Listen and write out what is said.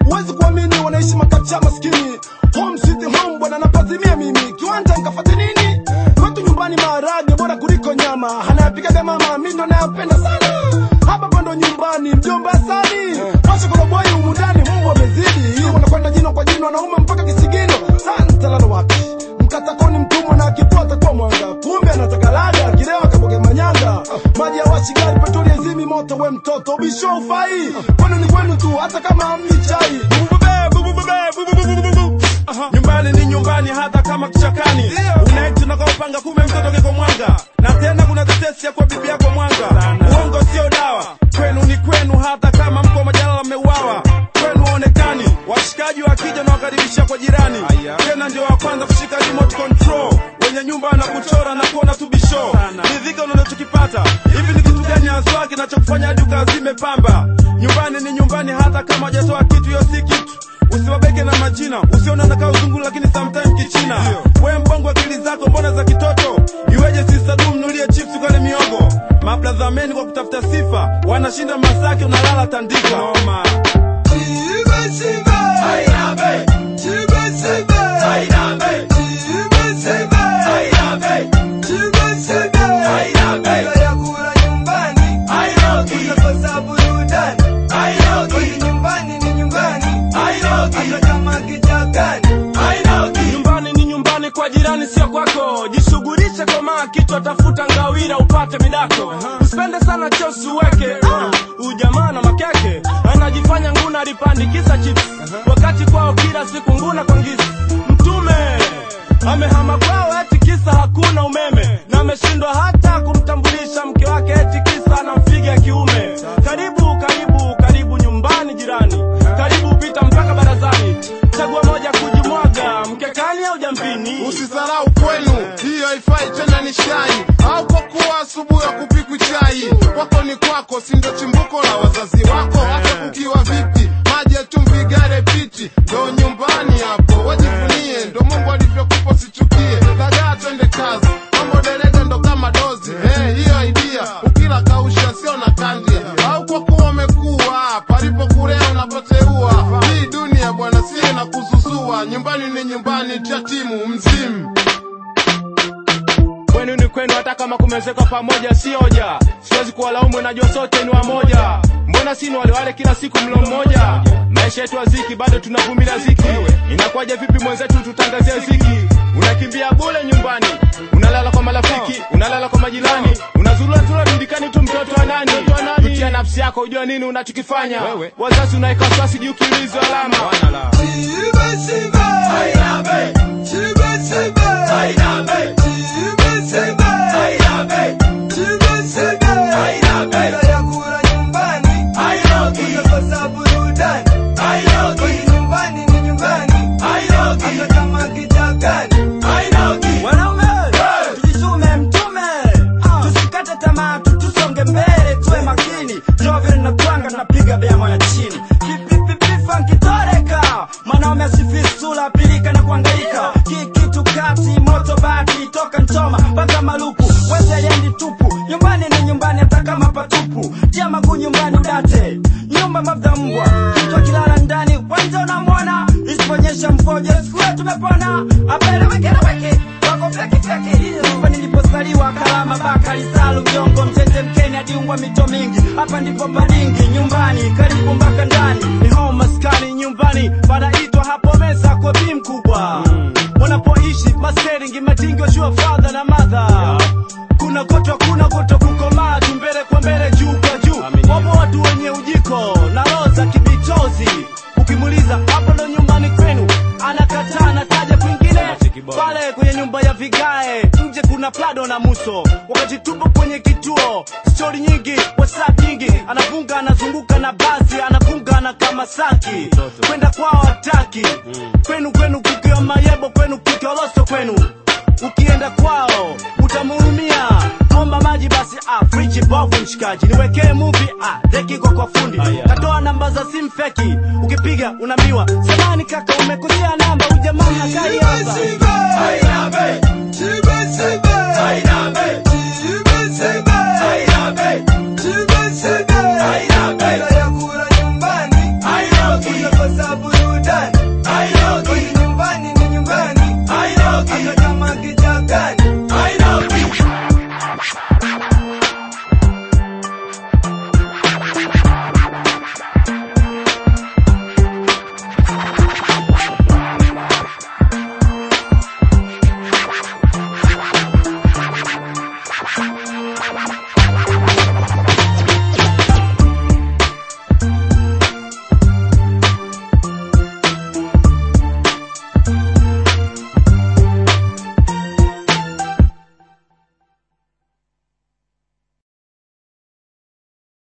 huwezi kuamini wanaishi makacha maskini home sweet home bwana napazimia mimi kiwanja nkafate nini kwetu nyumbani maharage bora kuliko nyama anayapikaga mama mi ndo nayapenda sana hapa pando nyumbani mjomba sani washa koroboi umundani mbwa amezidi wanakwenda jino kwa jino wanaume mpaka kisigino santalala wapi mkatakoni mtumwa na akitoa atakuwa mwanga kumbe anataka lada kilewa kaboge manyanga maji ya washi gari petroli ezimi moto we mtoto bisho ufai kwenu ni kwenu tu hata kama hamni chai nyumbani ni nyumbani hata kama kichakani unaiti nakaupanga kume mtoto keko mwanga na tena kuna tetesi ya kwa bibi yako mwanga uongo sio dawa kwenu ni kwenu hata kama mko majalala mmeuawa kwenu waonekani washikaji wakija na wakaribisha kwa jirani tena ndio wa kwanza kushika remote control wenye nyumba na kuchora na kuona tu bisho ridhika unachokipata hivi ni kitu gani haswa kinachokufanya hadi ukazime pamba nyumbani ni nyumbani hata kama hajatoa kitu hiyo si kitu usiwabeke na majina usiona nakaa uzungu lakini sometime kichina we mbongo akili zako mbona za kitoto iweje sisadum nulie chips ukale miogo mabladhameni kwa kutafuta sifa wanashinda masaki unalala tandika Noma. nyumbani ni nyumbani kwa jirani sio kwako jishughulishe komaa kichwa tafuta ngawira upate midako usipende sana chosi uweke uh, ujamaa na makeke anajifanya nguna alipandikisa chips wakati kwao kila siku nguna kwa ngisi mtume amehama kwao eti kisa hakuna umeme na ameshindwa hata kumtambulisha mke wake eti kisa anamfiga kiume karibu karibu karibu nyumbani jirani karibu pita mpaka barazani chagua moja kujimwaga mkekani au jambini Usisarau kwenu, hiyo haifai tena ni shai au kwa kuwa asubuhi ya kupikwi chai. Kwako ni kwako, si ndo chimbuko la wazazi wako. Hata kukiwa vipi, maji ya chumvi, gare piti, ndo nyumbani hapo. Wajivunie, ndo Mungu alivyokupa, sichukie. Dagaa, twende kazi, mambo derege ndo kama dozi. Eh, hiyo idea ukila kausha, sio na kandia. Au kwa kuwa umekuwa palipo kulea unapoteua. Hii dunia bwana, si na kuzuzua. Nyumbani ni nyumbani, tia timu mzimu. kwenu ni kwenu hata kama kumezekwa pamoja si hoja siwezi kuwalaumu najua sote ni wamoja mbona sini wale wale kila siku mlo mmoja maisha yetu aziki bado tunavumilia ziki inakuwaje vipi mwenzetu tutangazie ziki unakimbia bule nyumbani unalala kwa marafiki unalala kwa majirani unazuruazura dudikani tu mtoto wa nani tutia nafsi yako ujua nini unachokifanya wazazi unaeka wasiwasi juu kiulizo alama Wanaume, tujitume mtume, tusikate tamaa, tu- tusonge mbele, tuwe makini. Jovyo linatwanga, tunapiga bema ya chini. Pipipipi funky toreka, mwanaume asifisi sura, pilika na kuangaika. Kikitu kati, moto bati, toka Nchoma mpaka Maluku, wezi aliendi tupu. Nyumbani ni nyumbani, hata kama patupu. Tia maguu nyumbani udate, nyumba mafta mbwa, mtu akilala ndani, kwanza unamwona, isiponyesha mfoje, siku hiyo tumepona. Apele weke na weke, wako feki feki. Hii nyumba nilipozaliwa, Kalama, Bakari, Salu, Mjongo, Mtete, Mkeni, hadi Ungwa, mito mingi. Hapa ndipo Balingi, nyumbani, karibu mpaka ndani. Ni home maskani, nyumbani, panaitwa hapo meza kwa bi mkubwa. Wanapoishi maseringi, matingi, washua father na mother. Kuna koto, kuna koto kukomaa, tu mbele kwa mbele, juu kwa juu. Wapo watu wenye ujiko na roho za kibitozi. Ukimuuliza hapo ndo nyumbani kwenu, anakataa, anataja kwingine pale kwenye nyumba ya vigae. Nje kuna Plado na Muso, wakati tupo kwenye kituo, stori nyingi, whatsapp nyingi, anafunga anazunguka na basi, anafunga na kama saki, kwenda kwao hataki. Kwenu kwenu kukiwa mayebo, kwenu kukiwa loso kwenu ukienda kwao utamhurumia omba maji basi ah, friji bovu mshikaji niwekee muvi ah, deki iko kwa fundi katoa namba za simu feki ukipiga unaambiwa samani kaka umekosea namba ujamaa hakai hapa Chibe, chibe, chibe, chibe, chibe, chibe,